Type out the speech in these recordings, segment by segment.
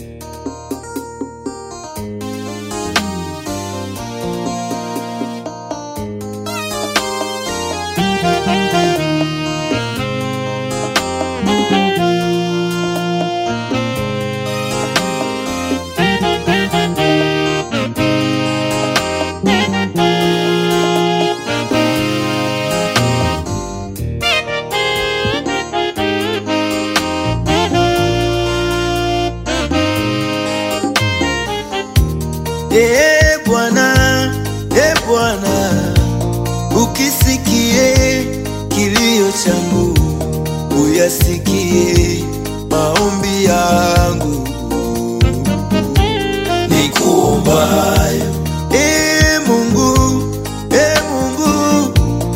E Bwana, e Bwana, ukisikie kilio changu, uyasikie maombi yangu nikuombayo. E Mungu, e Mungu,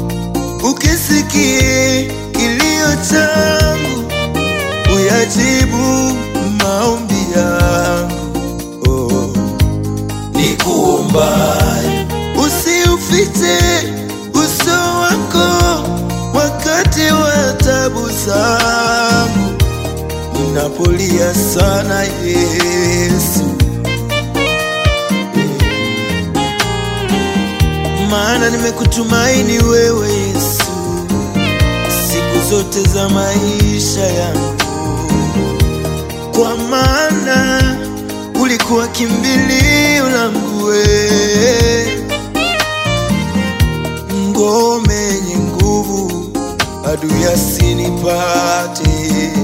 ukisikie kilio changu, uyajibu maombi yangu oh nikuombayo. Usiufiche uso wako wakati wa tabu zangu, ninapolia sana Yesu, maana nimekutumaini wewe Yesu siku zote za maisha yangu, kwa maana ulikuwa kimbilio langu wewe, ngome yenye nguvu, adui asinipate.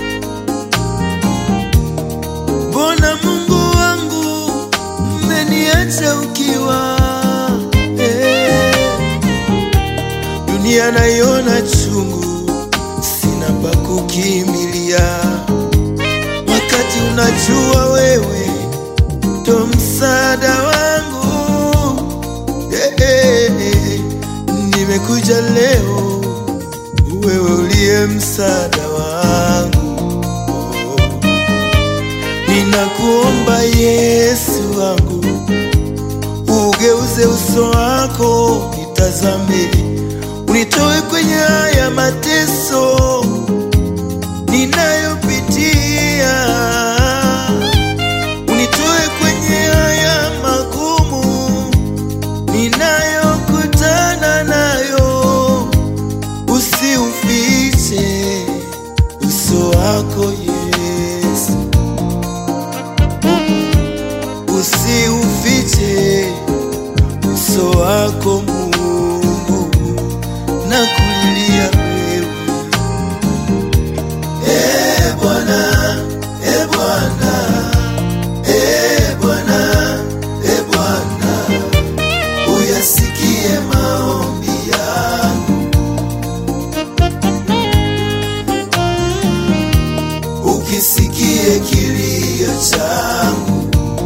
Mbona Mungu wangu mmeniacha ukiwa eh? Dunia naiona chungu, sina pa kukimbilia wakati unajua wewe ndo msaada wangu eh, eh, eh. Nimekuja leo, wewe uliye msaada wangu oh. Ninakuomba Yesu wangu, ugeuze uso wako nitazame, unitoe kwenye haya mateso ninayopitia unitoe kwenye haya magumu ninayokutana nayo, usiufiche uso wako Yesu, usiufiche uso wako Mungu, na kulilia wewe Eh, Bwana, eh, Bwana, eh, Bwana, eh, Bwana, uyasikie maombi yangu, ukisikie kilio changu.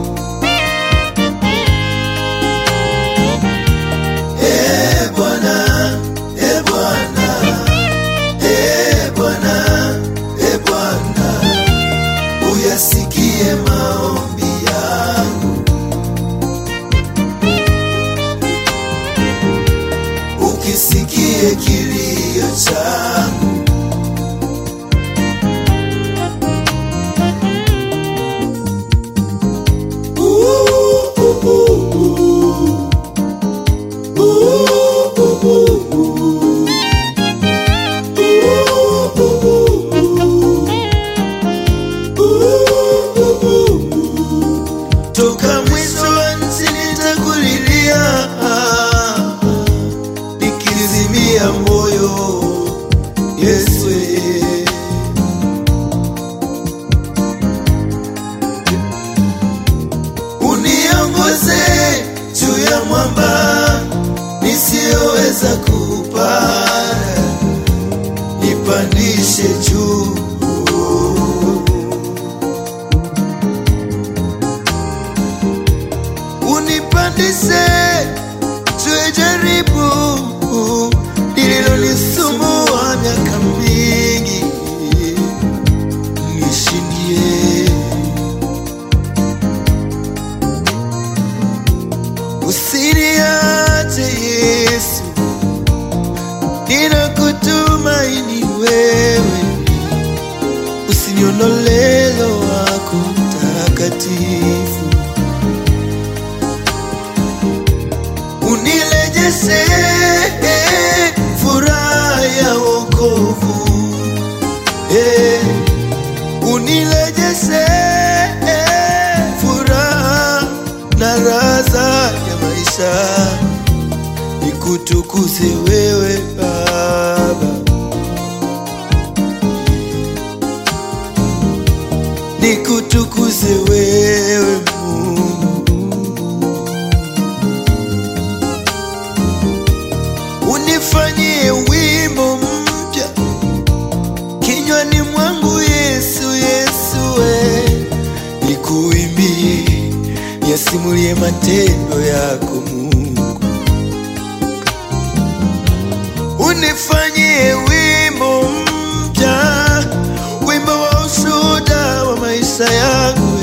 Eh, Bwana, eh, Bwana, eh, Bwana, eh, Bwana, uyasikie maombi yangu, ukisikie kilio changu. Mtakatifu, unirejeshe furaha ya wokovu, eh, unirejeshe furaha na raza ya maisha, nikutukuze wewe Baba. nikutukuze wewe Mungu, unifanyie wimbo mpya kinywani mwangu Yesu, Yesu we, nikuimbie, yasimulie matendo yako Mungu, unifanyie wimbo mpya, wimbo wa ushuhuda wa maisha yangu,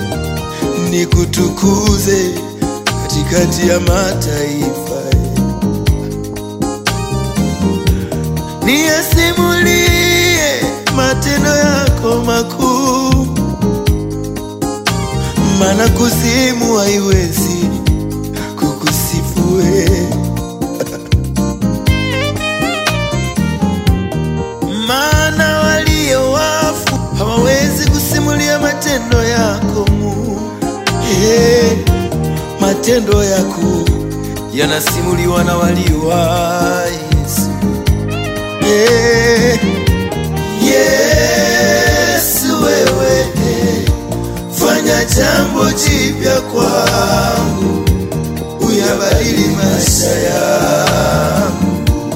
nikutukuze katikati ya mataifa, niyasimulie matendo yako makuu, maana kuzimu haiwezi kukusifu wewe. maana walio wafu hawawezi kusimulia matendo yako Mungu. Hey, matendo yako yanasimuliwa na walio hai. Yesu. Hey, Yesu wewe, fanya jambo jipya kwangu, uyabadili maisha yangu.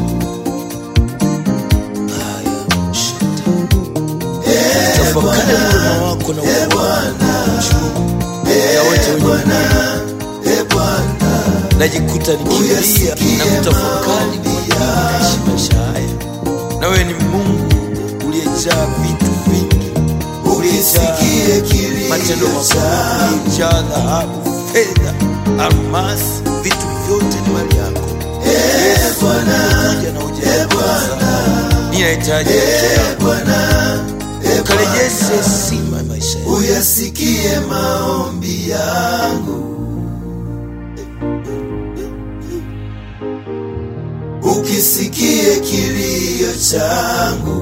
tafakari wema wako na ukuu ya wote wenye najikuta nikilia na kutafakari ni kwa nini naishi maisha haya. Na wewe ni Mungu uliyejaa vitu vingi, uliyejaa matendo makuu, uliyejaa dhahabu, fedha, almasi, vitu vyote ni mali yako. Yesu, umekuja na hujaikosa. Ninahitaji ukarejeshe heshima ya maisha yangu. uyasikie maombi yangu, ukisikie kilio changu,